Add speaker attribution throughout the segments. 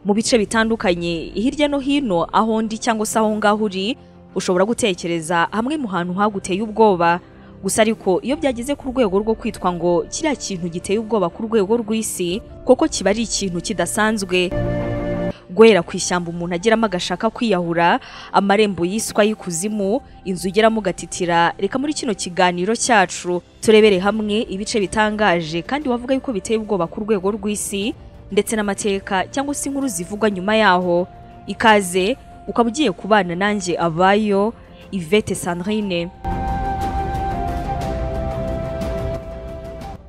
Speaker 1: mu bice bitandukanye hirya no hino aho ndi cyangwa se aho ngaho uri ushobora gutekereza hamwe mu hantu haguteye ubwoba gusa ariko iyo byageze ku rwego rwo kwitwa ngo kiriya kintu giteye ubwoba ku rwego rw'isi kuko kiba ari ikintu kidasanzwe guhera ku ishyamba umuntu ageramo agashaka kwiyahura amarembo yiswa y'ikuzimu inzu ugeramo ugatitira reka muri kino kiganiro cyacu turebere hamwe ibice bitangaje kandi wavuga yuko biteye ubwoba ku rwego rw'isi ndetse n'amateka cyangwa se inkuru zivugwa nyuma yaho ikaze ukaba ugiye kubana nanjye abayo Yvette Sandrine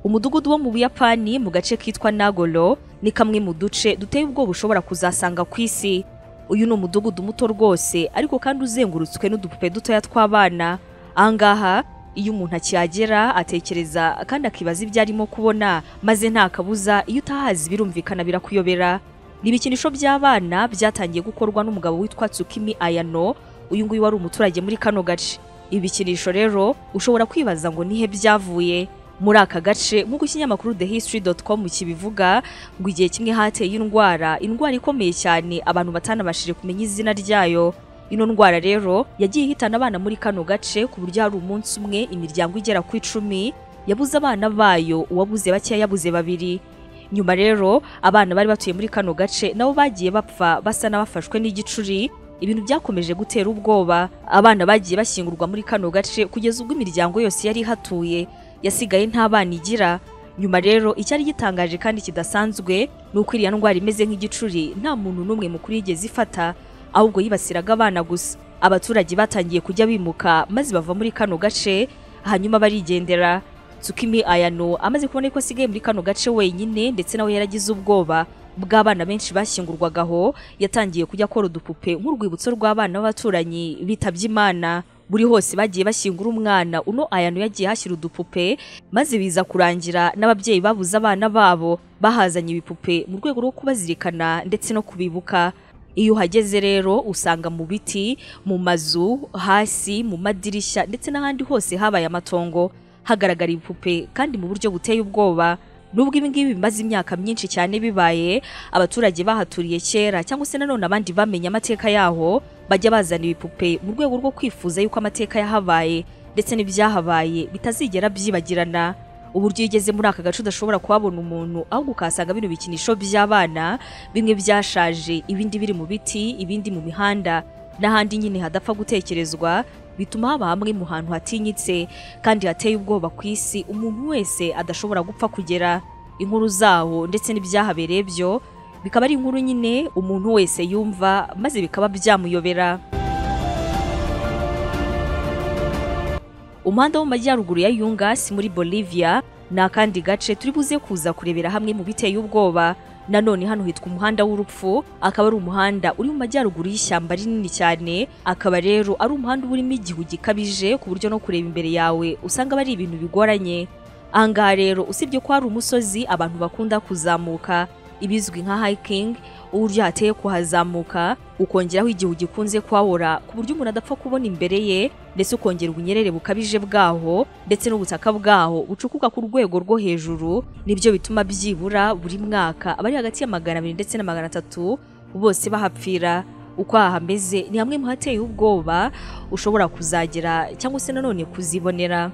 Speaker 1: umudugudu wo mu buyapani mu gace kitwa nagoro ni kamwe mu duce duteye ubwoba ushobora kuzasanga ku isi uyu ni umudugudu muto rwose ariko kandi uzengurutswe n'udupupe dutoya tw'abana ahangaha iyo umuntu akihagera atekereza kandi akibaza ibyo arimo kubona maze nta kabuza iyo utahazi birumvikana birakuyobera ni ibikinisho by'abana byatangiye gukorwa n'umugabo witwa tsukimi ayano uyu nguyu wari umuturage muri kano gace ibikinisho rero ushobora kwibaza ngo nihe byavuye muri aka gace nk'uko ikinyamakuru thehistory.com kibivuga ngo igihe kimwe hateye indwara indwara ikomeye cyane abantu batanabashije kumenya izina ryayo ino ndwara rero yagiye ihitana abana muri kano gace ku buryo hari umunsi umwe imiryango igera ku icumi yabuze abana bayo uwabuze bakeya yabuze babiri nyuma rero abana bari batuye muri kano gace nabo bagiye bapfa basa n'abafashwe n'igicuri ibintu byakomeje gutera ubwoba abana bagiye bashyingurwa muri kano gace kugeza ubwo imiryango yose yari ihatuye yasigaye nta bana igira nyuma rero icyari gitangaje kandi kidasanzwe ni uko iriya ndwara imeze nk'igicuri nta muntu n'umwe mukuru yigeze ifata ahubwo yibasiraga abana gusa abaturage batangiye kujya bimuka maze bava muri kano gace hanyuma barigendera tsukimi ayano amaze kubona ko asigaye muri kano gace wenyine ndetse nawe yaragize ubwoba bw'abana benshi bashyingurwaga aho yatangiye kujya akora udupupe nk'urwibutso rw'abana b'abaturanyi bitabye imana buri hose bagiye bashyingura umwana uno ayano yagiye hashyira udupupe maze biza kurangira n'ababyeyi babuze abana babo bahazanye ibipupe mu rwego rwo kubazirikana ndetse no kubibuka iyo uhageze rero usanga mu biti mu mazu hasi mu madirishya ndetse n'ahandi hose habaye amatongo hagaragara ibipupe kandi mu buryo buteye ubwoba nubwo ibi ngibi bimaze imyaka myinshi cyane bibaye abaturage bahaturiye kera cyangwa se nanone abandi bamenye amateka yaho bajya bazana ibipupe mu rwego rwo kwifuza yuko amateka yahabaye ndetse n'ibyahabaye bitazigera byibagirana uburyo iyo ugeze muri aka gace udashobora kuhabona umuntu ahubwo ukahasanga bino bikinisho by'abana bimwe byashaje ibindi biri mu biti ibindi mu mihanda n'ahandi nyine hadapfa gutekerezwa bituma haba hamwe mu hantu hatinyitse kandi hateye ubwoba ku isi umuntu wese adashobora gupfa kugera inkuru zaho ndetse n'ibyahabereye byo bikaba ari inkuru nyine umuntu wese yumva maze bikaba byamuyobera umuhanda wo mu majyaruguru ya yungasi muri bolivia ni akandi gace turi buze kuza kurebera hamwe mu biteye ubwoba nanone hano hitwa umuhanda w'urupfu akaba ari umuhanda uri mu majyaruguru y'ishyamba rinini cyane akaba rero ari umuhanda uba urimo igihu gikabije ku buryo no kureba imbere yawe usanga aba ari ibintu bigoranye ahangaha rero usibye ko hari umusozi abantu bakunda kuzamuka ibizwi nka hiking uburyo hateye kuhazamuka ukongeraho igihu gikunze kuhabora ku buryo umuntu adapfa kubona imbere ye ndetse ukongera ubunyerere bukabije bwaho ndetse n'ubutaka bwaho bucukuka ku rwego rwo hejuru nibyo bituma byibura buri mwaka abari hagati ya magana abiri ndetse na magana atatu bose bahapfira uko hahameze ni hamwe mu hateye ubwoba ushobora kuzagera cyangwa se nanone kuzibonera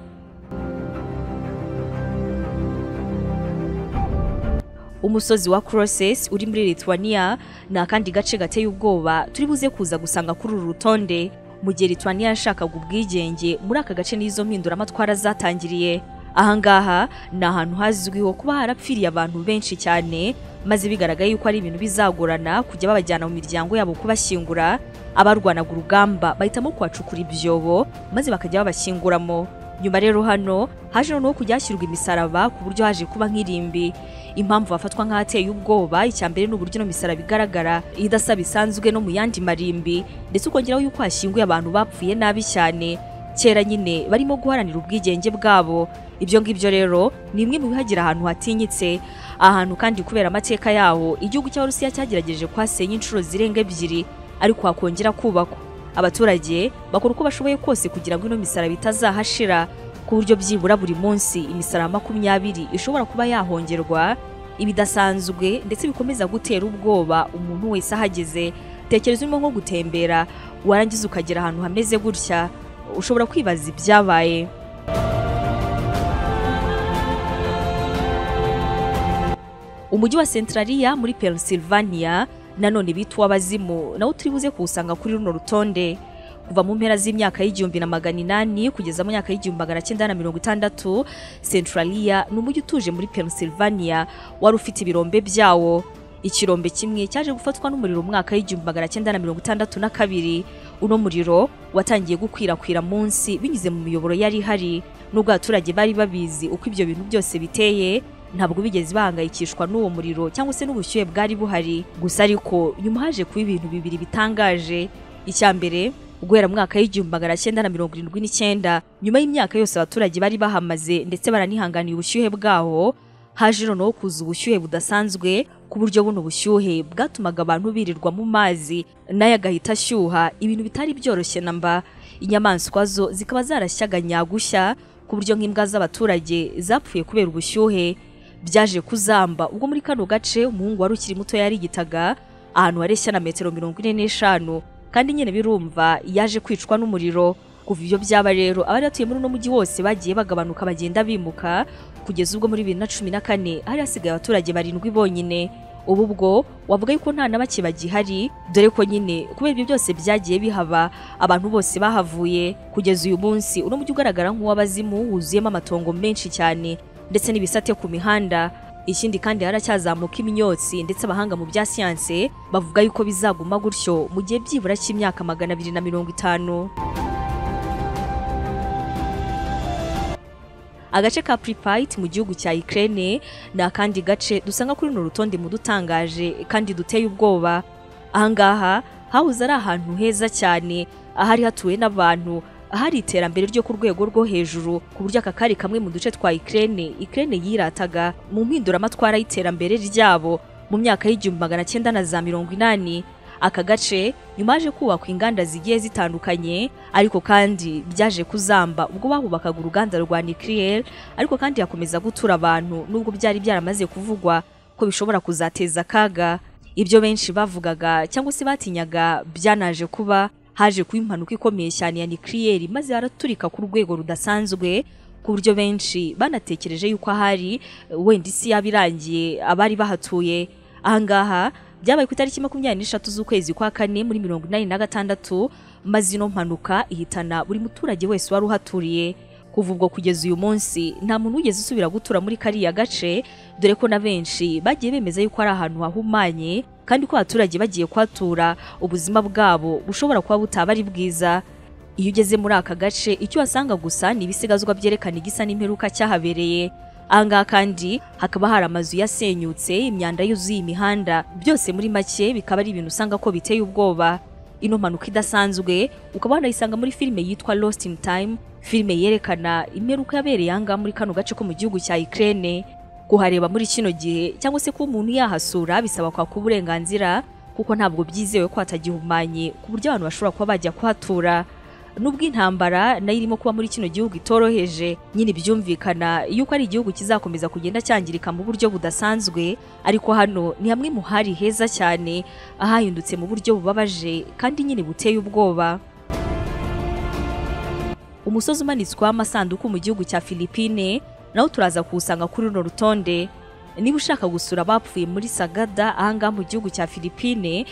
Speaker 1: umusozi wa Crosses uri muri Lithuania ni akandi gace gateye ubwoba turi buze kuza gusanga kuri uru rutonde mu gihe Lithuania yashakaga ubwigenge muri aka gace n'izo mpinduramatwara zatangiriye ahangaha ni ahantu hazwiho kuba harapfiriye abantu benshi cyane maze bigaragaye yuko ari ibintu bizagorana kujya babajyana mu miryango yabo kubashyingura abarwanaga urugamba bahitamo kuhacukura ibyobo maze bakajya babashyinguramo nyuma rero hano haje noneho kujya hashyirwa imisaraba ku buryo haje kuba nk'irimbi impamvu hafatwa nk'ahateye ubwoba icya mbere ni uburyo ino misaraba igaragara idasaba isanzwe no mu yandi marimbi ndetse ukongeraho yuko hashyinguye abantu bapfuye nabi cyane kera nyine barimo guharanira ubwigenge bwabo ibyo ngibyo rero ni bimwe mu bihagira ahantu hatinyitse ahantu kandi kubera amateka yaho igihugu cya rusiya cyagerageje kuhasenya inshuro zirenga ebyiri ariko hakongera kubakwa abaturage bakora uko bashoboye kose kugira ngo ino misaraba itazahashira ku buryo byibura buri munsi imisaraba makumyabiri ishobora kuba yahongerwa ibidasanzwe ndetse bikomeza gutera ubwoba umuntu wese ahageze tekereza urimo nko gutembera warangiza ukagera ahantu hameze gutya ushobora kwibaza ibyabaye umujyi wa Centralia muri Pennsylvania nanone bita uw'abazimu nawo turi buze kuwusanga kuri runo rutonde kuva mu mpera z'imyaka y'igihumbi na magana inani kugeza mu myaka y'igihumbi magana cyenda na mirongo itandatu Centralia ni umujyi utuje muri Pennsylvania wari ufite ibirombe byawo ikirombe kimwe cyaje gufatwa n'umuriro mu mwaka w'igihumbi magana cyenda na mirongo itandatu na kabiri uno muriro watangiye gukwirakwira munsi binyuze mu miyoboro yari ihari nubwo abaturage bari babizi uko ibyo bintu byose biteye ntabwo bigeze bahangayikishwa n'uwo muriro cyangwa se n'ubushyuhe bwari buhari gusa ariko nyuma haje kuba ibintu bibiri bitangaje icya mbere guhera mu mwaka w'igihumbi magana cyenda na mirongo irindwi n'icyenda nyuma y'imyaka yose abaturage bari bahamaze ndetse baranihanganiye ubushyuhe bwaho haje noneho kuza ubushyuhe budasanzwe ku buryo buno bushyuhe bwatumaga abantu birirwa mu mazi nayo agahita ashyuha ibintu bitari byoroshye na mba inyamaswa zo zikaba zarashyaga nyagushya ku buryo nk'imbwa z'abaturage zapfuye kubera ubushyuhe byaje kuzamba ubwo muri kano gace umuhungu wari ukiri muto yarigitaga ahantu hareshya na metero mirongo ine n'eshanu kandi nyine birumva yaje kwicwa n'umuriro kuva ibyo byaba rero abari batuye muri uno mujyi wose bagiye bagabanuka bagenda bimuka kugeza ubwo muri bibiri na cumi na kane hari hasigaye abaturage barindwi bonyine ubu bwo wavuga yuko nta na bake bagihari dore ko nyine kubera ibyo byose byagiye bihaba abantu bose bahavuye kugeza uyu munsi uno mujyi ugaragara nk'uw'abazimu wuzuyemo amatongo menshi cyane ndetse n'ibisate ku mihanda ikindi kandi haracyazamuka iminyotsi ndetse abahanga mu bya siyanse bavuga yuko bizaguma gutyo mu gihe byibura cy'imyaka magana abiri na mirongo itanu agace ka Pripyat mu gihugu cya Ukraine ni akandi gace dusanga kuri runo rutonde mu dutangaje kandi duteye ubwoba ahangaha hahoze ari ahantu heza cyane ahari hatuwe n'abantu ahari iterambere ryo ku rwego rwo hejuru ku buryo aka kari kamwe mu duce twa Ukraine Ukraine yirataga mu mpinduramatwara y'iterambere ryabo mu myaka y'igihumbi magana cyenda na za mirongo inani aka gace nyuma yaje kubakwa inganda zigiye zitandukanye ariko kandi byaje kuzamba ubwo bahubakaga uruganda rwa nucleaire ariko kandi hakomeza gutura abantu nubwo byari byaramaze kuvugwa ko bishobora kuzateza akaga ibyo benshi bavugaga cyangwa se batinyaga byanaje kuba haje kuba impanuka ikomeye cyane ya nucleaire maze yaraturika ku rwego rudasanzwe ku buryo benshi banatekereje yuko ahari wenda isi yaba irangiye abari bahatuye ahangaha byabaye ku itariki makumyabiri n'eshatu z'ukwezi kwa kane muri mirongo inani na gatandatu maze ino mpanuka ihitana buri muturage wese wari uhaturiye kuva ubwo kugeza uyu munsi nta muntu wigeze usubira gutura muri kariya gace dore ko na benshi bagiye bemeza yuko ari ahantu hahumanye kandi ko abaturage bagiye kuhatura ubuzima bwabo bushobora kuba butaba ari bwiza iyo ugeze muri aka gace icyo wasanga gusa ni ibisigazwa byerekana igisa n'imperuka cyahabereye ahangaha kandi hakaba hari amazu yasenyutse imyanda yuzuye imihanda byose muri make bikaba ari ibintu usanga ko biteye ubwoba ino mpanuka idasanzwe ukaba wanayisanga muri filime yitwa Lost in Time filime yerekana imperuka yabereye aha muri kano gace ko mu gihugu cya Ukraine kuhareba muri kino gihe cyangwa se ko umuntu yahasura bisaba kwaka uburenganzira kuko ntabwo byizewe ko hatagihumanye ku buryo abantu bashobora kuba bajya kuhatura nubwo intambara nayo irimo kuba muri kino gihugu itoroheje nyine byumvikana yuko ari igihugu kizakomeza kugenda cyangirika mu buryo budasanzwe ariko hano ni hamwe mu hari heza cyane ahahindutse mu buryo bubabaje kandi nyine buteye ubwoba umusozi umanitsweho amasanduku mu gihugu cya Philippine nawo turaza kuwusanga kuri runo rutonde niba ushaka gusura abapfuye muri sagada ahangaha mu gihugu cya Philippine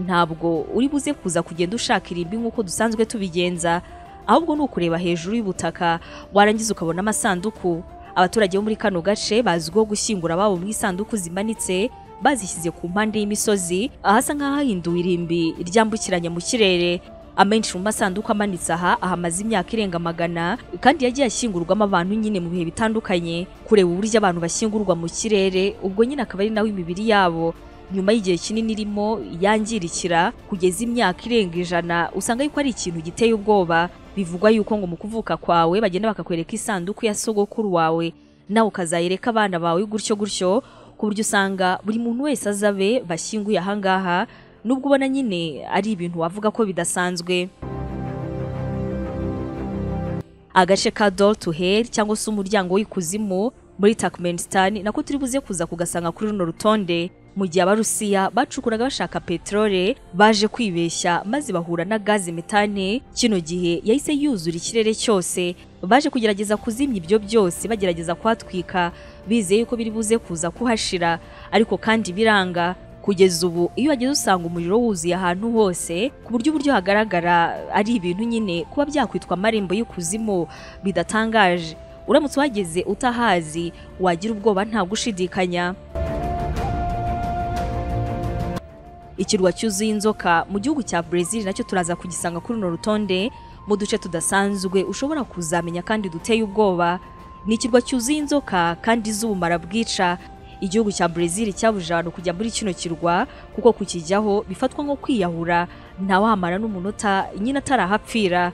Speaker 1: ntabwo uri buze kuza kugenda ushaka irimbi nk'uko dusanzwe tubigenza ahubwo ni ukureba hejuru y'ubutaka warangiza ukabona amasanduku abaturage bo muri kano gace bazwiho gushyingura ababo mu isanduku zimanitse bazishyize ku mpande y'imisozi ahasa nk'ahahinduwe irimbi ryambukiranya mu kirere amenshi mu masanduku amanitse aha ahamaze imyaka irenga magana kandi yagiye ashyingurwamo abantu nyine mu bihe bitandukanye kureba uburyo abantu bashyingurwa mu kirere ubwo nyine akaba ari nawe imibiri yabo nyuma y'igihe kinini irimo yangirikira kugeza imyaka irenga ijana usanga yuko ari ikintu giteye ubwoba bivugwa yuko ngo mu kuvuka kwawe bagenda bakakwereka isanduku ya sogokuru wawe nawe ukazayereka abana bawe gutyo gutyo ku buryo usanga buri muntu wese azabe bashyinguye ahangaha nubwo ubona nyine ari ibintu wavuga ko bidasanzwe agace ka door to hell cyangwa se umuryango w'ikuzimu muri Turkmenistan nako turi buze kuza kugasanga kuri runo rutonde mu gihe abarusiya bacukuraga bashaka peterole baje kwibeshya maze bahura na gazi metane kino gihe yahise yuzura ikirere cyose baje kugerageza kuzimya ibyo byose bagerageza kuhatwika bizeye yuko biri buze kuza kuhashira ariko kandi biranga kugeza ubu iyo wageze usanga umuriro wuzuye ahantu hose ku buryo uburyo hagaragara ari ibintu nyine kuba byakwitwa amarembo y'ikuzimu bidatangaje uramutse uhageze utahazi wagira ubwoba nta gushidikanya ikirwa cyuzuye inzoka mu gihugu cya Brazil nacyo turaza kugisanga kuri runo rutonde mu duce tudasanzwe ushobora kuzamenya kandi duteye ubwoba ni ikirwa cyuzuye inzoka kandi z'ubumara bwica igihugu cya Brazil cyabujije abantu kujya muri kino kirwa kuko kukijyaho bifatwa nko kwiyahura ntawahamara n'umunota nyine atarahapfira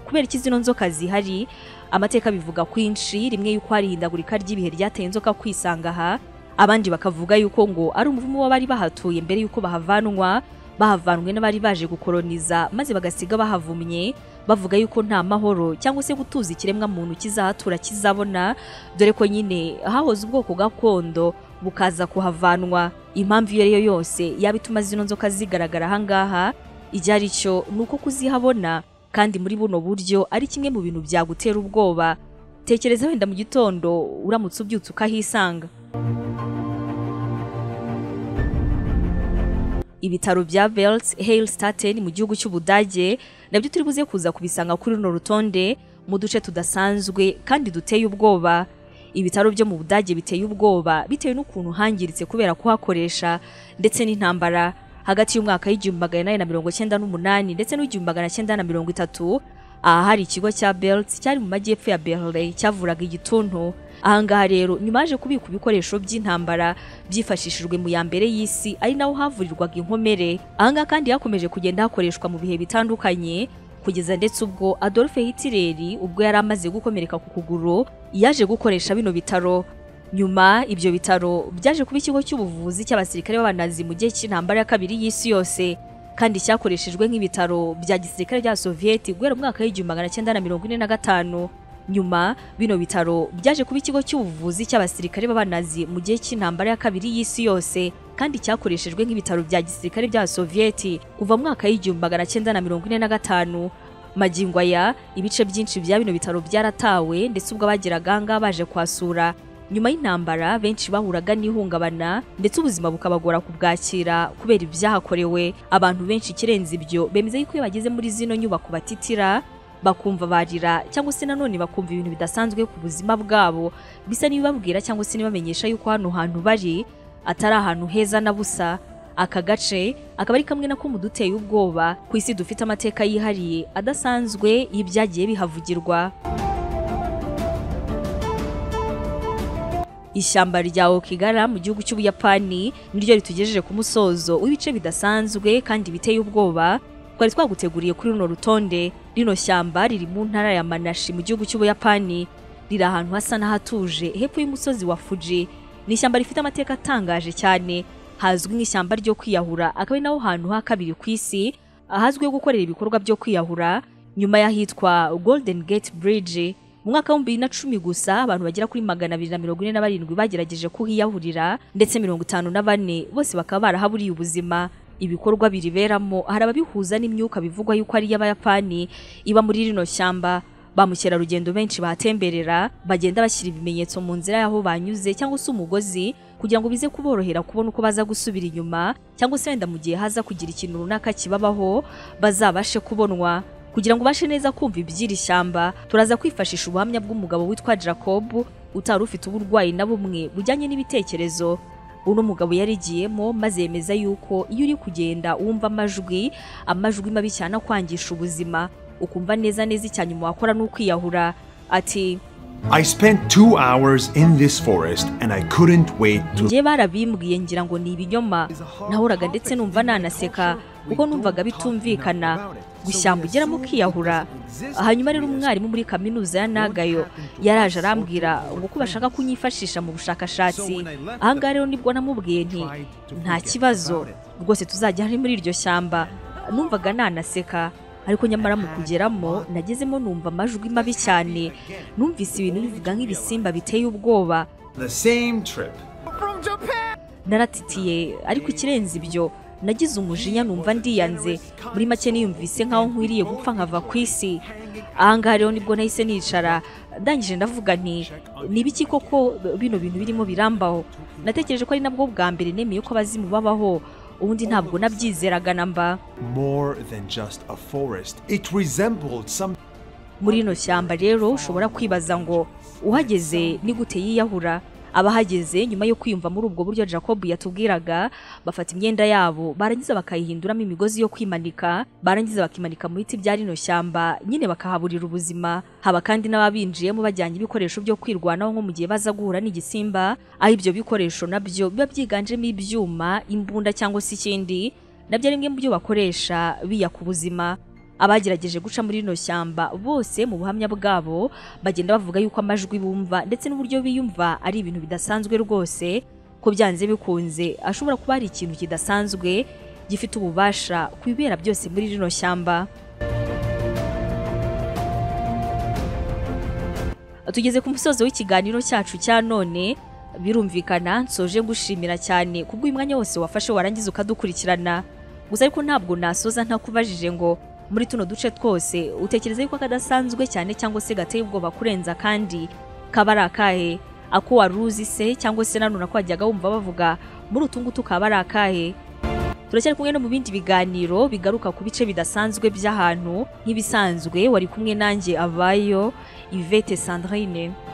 Speaker 1: kubera iki zino nzoka zihari amateka bivuga kwinshi rimwe yuko hari ihindagurika ry'ibihe ryateye inzoka kwisanga aha abandi bakavuga yuko ngo ari umuvumo w'abari bahatuye mbere yuko bahavanwa bahavanwe n'abari baje gukoroniza maze bagasiga bahavumye bavuga yuko nta mahoro cyangwa se gutuza ikiremwa muntu kizahatura kizabona dore ko nyine hahoze ubwoko gakondo bukaza kuhavanwa impamvu iyo ariyo yose yaba ituma zino nzoka zigaragara ahangaha icyo ari cyo ni uko kuzihabona kandi muri buno buryo ari kimwe mu bintu byagutera ubwoba tekereza wenda mu gitondo uramutse ubyutse ukahisanga ibitaro bya Welt Heilstatten mu gihugu cy'Ubudage nabyo turi buze kuza kubisanga kuri runo rutonde mu duce tudasanzwe kandi duteye ubwoba ibitaro byo mu Budage biteye ubwoba bitewe n'ukuntu hangiritse kubera kuhakoresha ndetse n'intambara hagati y'umwaka w'igihumbi magana inani na mirongo cyenda n'umunani ndetse n'igihumbi magana cyenda na mirongo itatu aha hari ikigo cya Belt cyari mu majyepfo ya Berlin cyavuraga igituntu ahangaha rero nyuma yaje kubika ibikoresho by'intambara byifashishijwe mu ya mbere y'isi ari naho havurirwaga inkomere ahangaha kandi hakomeje kugenda hakoreshwa mu bihe bitandukanye kugeza ndetse ubwo Adolf Hitler ubwo yari amaze gukomereka ku kuguru yaje gukoresha bino bitaro nyuma ibyo bitaro byaje kuba ikigo cy'ubuvuzi cy'abasirikare b'abanazi mu gihe cy'intambara ya kabiri y'isi yose kandi cyakoreshejwe nk'ibitaro bya gisirikare bya Soviet guhera mu mwaka w'igihumbi magana cyenda na mirongo ine na gatanu nyuma bino bitaro byaje kuba ikigo cy'ubuvuzi cy'abasirikare b'abanazi mu gihe cy'intambara ya kabiri y'isi yose kandi cyakoreshejwe nk'ibitaro bya gisirikare bya Soviet kuva mu mwaka w'igihumbi magana cyenda na mirongo ine na gatanu magingo aya ibice byinshi bya bino bitaro byaratawe ndetse ubwo abageraga ahangaha baje kwasura nyuma y'intambara benshi bahuraga n'ihungabana ndetse ubuzima bukabagora kubwakira kubera ibyahakorewe abantu benshi ikirenze ibyo bemeza yuko iyo bageze muri zino nyubako batitira bakumva barira cyangwa se nanone bakumva ibintu bidasanzwe ku buzima bwabo bisa n'ibibabwira cyangwa se n'ibamenyesha yuko hano hantu bari atari ahantu heza na busa aka gace akaba ari kamwe nako muduteye ubwoba ku isi dufite amateka yihariye adasanzwe y'ibyagiye bihavugirwa ishyamba rya Okigara mu gihugu cy'Ubuyapani niryo ritugejeje ku musozo w'ibice bidasanzwe kandi biteye ubwoba twari twaguteguriye kuri runo rutonde rino shyamba riri mu ntara ya Manashi mu gihugu cy'Ubuyapani riri ahantu hasa n'ahatuje hepfo y'umusozi wa Fuji ni ishyamba rifite amateka atangaje cyane hazwi nk'ishyamba ryo kwiyahura akaba ari naho hantu ha kabiri ku isi ahazwiho gukorera ibikorwa byo kwiyahura nyuma y'ahitwa Golden Gate Bridge mu mwaka wa bibiri na cumi gusa abantu bagera kuri magana abiri na mirongo ine na barindwi bagerageje kuhiyahurira ndetse mirongo itanu na bane bose bakaba barahaburiye ubuzima ibikorwa biriberamo hari ababihuza n'imyuka bivugwa yuko ari iy'abayapani iba muri rino shyamba ba mukerarugendo benshi bahatemberera bagenda bashyira ibimenyetso mu nzira y'aho banyuze cyangwa se umugozi kugira ngo bize kuborohera kubona uko baza gusubira inyuma cyangwa se wenda mu gihe haza kugira ikintu runaka kibabaho bazabashe kubonwa kugira ngo ubashe neza kumva iby'iri shyamba turaza kwifashisha ubuhamya bw'umugabo witwa Jacob utari ufite uburwayi na bumwe bujyanye n'ibitekerezo uno mugabo yarigiyemo maze yemeza yuko iyo uri kugenda wumva amajwi amajwi mabi cyane akwangisha ubuzima ukumva neza neza icyanyuma wakora n'ukwiyahura ati
Speaker 2: I spent two hours in this forest and I couldn't wait to.
Speaker 1: njye barabimbwiye ngira ngo ni ibinyoma nahoraga ndetse numva nanaseka kuko numvaga bitumvikana gushyamba ugeramo ukiyahura hanyuma rero umwarimu muri kaminuza ya nagayo yaraje arambwira ngo ko bashaka kunyifashisha mu bushakashatsi ahangaha rero nibwo namubwiye nti nta kibazo rwose tuzajya hari muri iryo shyamba numvaga nanaseka ariko nyamara mu kugeramo nagezemo numva amajwi mabi cyane numvise ibintu bivuga nk'ibisimba biteye ubwoba
Speaker 2: The same trip,
Speaker 1: naratitiye ariko ikirenze ibyo nagize umujinya numva ndiyanze muri make niyumvise nkaho nkwiriye gupfa nkava ku isi ahangaha rero nibwo nahise nicara ndangije ndavuga nti ni ibiki koko bino bintu birimo birambaho natekereje ko ari nabwo bwa mbere nemeye ko abazimu babaho ubundi ntabwo nabyizeraga na mba
Speaker 2: more than just a forest. It resembled some
Speaker 1: muri rino shyamba rero ushobora kwibaza ngo uhageze ni gute yiyahura abahageze nyuma yo kwiyumva muri ubwo buryo jacob yatubwiraga bafata imyenda yabo barangiza bakayihinduramo imigozi yo kwimanika barangiza bakimanika mu biti bya rino shyamba nyine bakahaburira ubuzima haba kandi n'ababinjiyemo bajyanye ibikoresho byo kwirwanaho nko mu gihe baza guhura n'igisimba aho ibyo bikoresho nabyo biba byiganjemo ibyuma imbunda cyangwa se ikindi nabyo ari bimwe mu byo bakoresha biyaka ubuzima abagerageje guca muri rino shyamba bose mu buhamya bwabo bagenda bavuga yuko amajwi bumva ndetse n'uburyo biyumva ari ibintu bidasanzwe rwose ko byanze bikunze ashobora kuba hari ikintu kidasanzwe gifite ububasha ku bibera byose muri rino shyamba tugeze ku musozo w'ikiganiro cyacu cya none birumvikana nsoje gushimira cyane kubwo uyu mwanya wose wafashe warangiza ukadukurikirana gusa ariko ntabwo nasoza ntakubajije ngo muri tuno duce twose utekereza yuko kadasanzwe cyane cyangwa se gateye ubwoba kurenza kandi kaba ari akahe ako wari uzi se cyangwa se nanone ko wajyaga wumva bavuga muri utu ngutu kaba ari akahe turacyari kumwe no mu bindi biganiro bigaruka ku bice bidasanzwe by'ahantu nk'ibisanzwe wari kumwe nanjye abayo ivete sandrine